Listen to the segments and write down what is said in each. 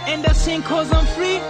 and I sing cause I'm free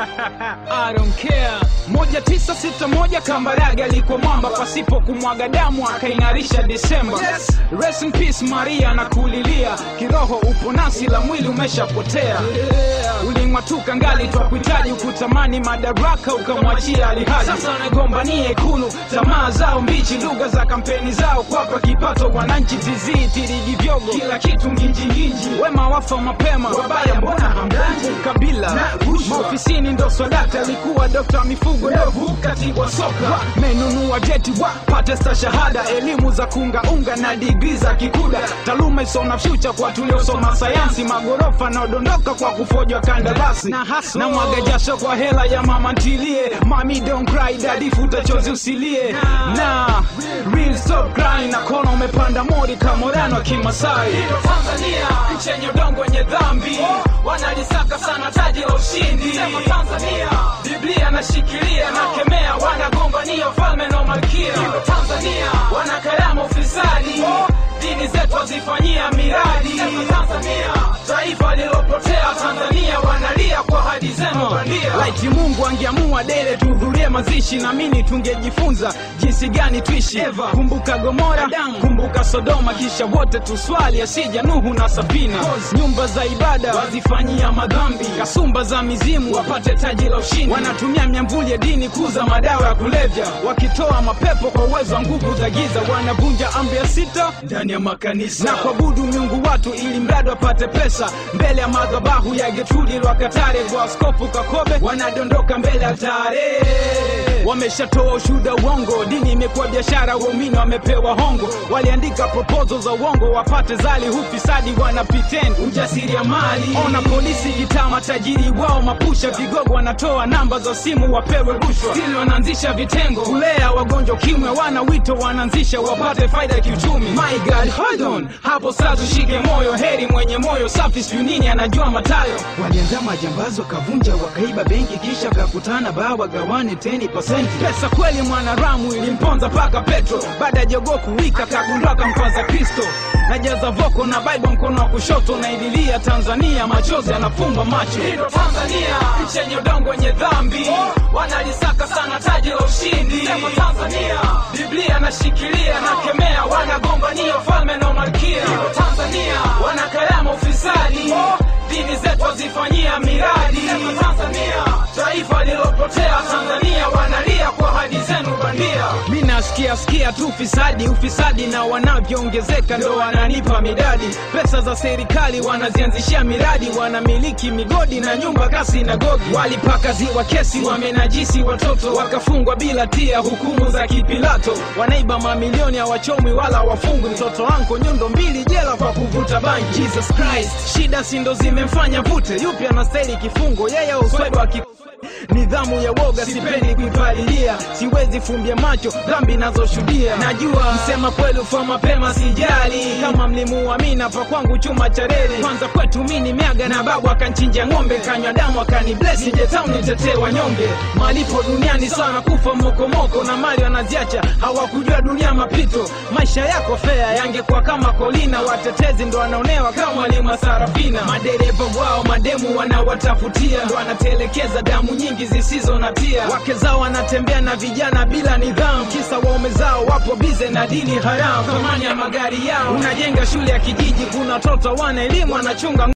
I don't care moja tisa sita moja Kambarage alikuwa mwamba pasipo kumwaga damu akaing'arisha Desemba Yes. Rest in peace Maria na kulilia kiroho upo nasi la mwili umeshapotea uling'atuka ngali twakuhitaji ukutamani madaraka ukamwachia alihaji sasa wanagombania ikulu tamaa zao mbichi lugha za kampeni zao kwapa kipato wananchi tizii tiriji vyogo kila kitu nginjinginji wema wafa mapema wabaya mbona hamdanji kabila Na rushwa. maofisini ndo swadakta alikuwa dokta mifugo ndovu katibu wa soka menunua jeti wa pate stashahada elimu za kungaunga na digri za kikuda taaluma isona fyucha kwa tuliosoma sayansi magorofa naodondoka kwa kufojwa kandarasi na, na mwaga jasho kwa hela ya mama ntilie mami don't cry daddy futa chozi usilie na real stop crying na kona umepanda mori kamorano wa kimasai Tanzania nchi yenye udongo wenye dhambi wanalisaka sana taji la ushindi sema Tanzania Biblia nashikilia na kemea wanagombania ufalme na malkia Tanzania wanakarama ufisadi dini zetu wazifanyia miradi Tanzania taifa lilopotea Tanzania wanalia kwa hadi zenu bandia laiti Mungu angeamua dele tuhudhurie mazishi na mimi tungejifunza jinsi gani tuishi kumbuka Gomora kumbuka Sodoma kisha wote tuswali asija Nuhu na Safina nyumba za ibada wazifanyia madhambi kasumba za mizimu wapate taji la ushindi wanatumia miamvuli ya dini kuza madawa ya kulevya wakitoa mapepo kwa uwezo wa nguvu za giza wanavunja amri ya sita ndani ya makanisa na kuabudu miungu watu ili mradi wapate pesa mbele ya madhabahu ya Getrudi Lwakatare kwa askofu Kakobe wanadondoka mbele ya altare wameshatoa ushuda uongo dini imekuwa biashara waumini wamepewa hongo waliandika proposal za uongo wapate zali hufisadi wana pretend ujasiri ya mali ona polisi gitaa matajiri wao mapusha vigogo wanatoa namba za simu wapewe rushwa stili wanaanzisha vitengo kulea wagonjwa kimwe wana wito wanaanzisha wapate faida ya kiuchumi my god hold on hapo sasa tushike moyo heri mwenye moyo safi sijui nini anajua matayo walianza majambazi wakavunja wakaiba benki kisha kakutana baa wagawane 10% pesa kweli mwanaramu ilimponza paka petro baada ya jogoo kuwika kagundua kampwaza kristo najaza voko na bible mkono wa kushoto naililia tanzania machozi yanafumba macho hilo tanzania nchi yenye udongo wenye dhambi wanalisaka sana taji la ushindi sema tanzania biblia nashikilia na kemea wanagombania ufalme na malkia hilo tanzania wanakarama ufisadi dini zetu wazifanyia miradi sema tanzania taifa lilopotea tanzania wanalia kwa hadi zenu bandia mi nasikia sikia tu ufisadi ufisadi na wanavyoongezeka ndo wananipa midadi pesa za serikali wanazianzishia miradi wanamiliki migodi na nyumba kasi na gogi walipaka ziwa kesi wamenajisi watoto wakafungwa bila tia hukumu za kipilato wanaiba mamilioni hawachomwi wala wafungwi mtoto wanko nyundo mbili jela kwa kuvuta bangi jesus christ shida sindo zimemfanya vute yupi anastahili kifungo yeye au uswebe wa ki nidhamu ya woga sipendi kuipalilia siwezi fumbia macho dhambi nazoshuhudia najua msema kweli ufa mapema sijali kama mlimuamina pa kwangu chuma cha reli kwanza kwetu mini miaga na babu akanchinja ng'ombe kanywa damu akani blesi jetau nitetee wanyonge malipo duniani sana kufa mokomoko na mali wanaziacha hawakujua dunia mapito maisha yako fea yangekuwa kama kolina watetezi ndo wanaonewa kama mwalimu wa sarafina madereva wao mademu wanawatafutia ndo wanatelekeza damu nyingi zisizo na tia wake zao wanatembea na vijana bila nidhamu kisa waume zao wapo bize na dini haramu thamani ya magari yao unajenga shule ya kijiji kuna watoto wana elimu wanachunga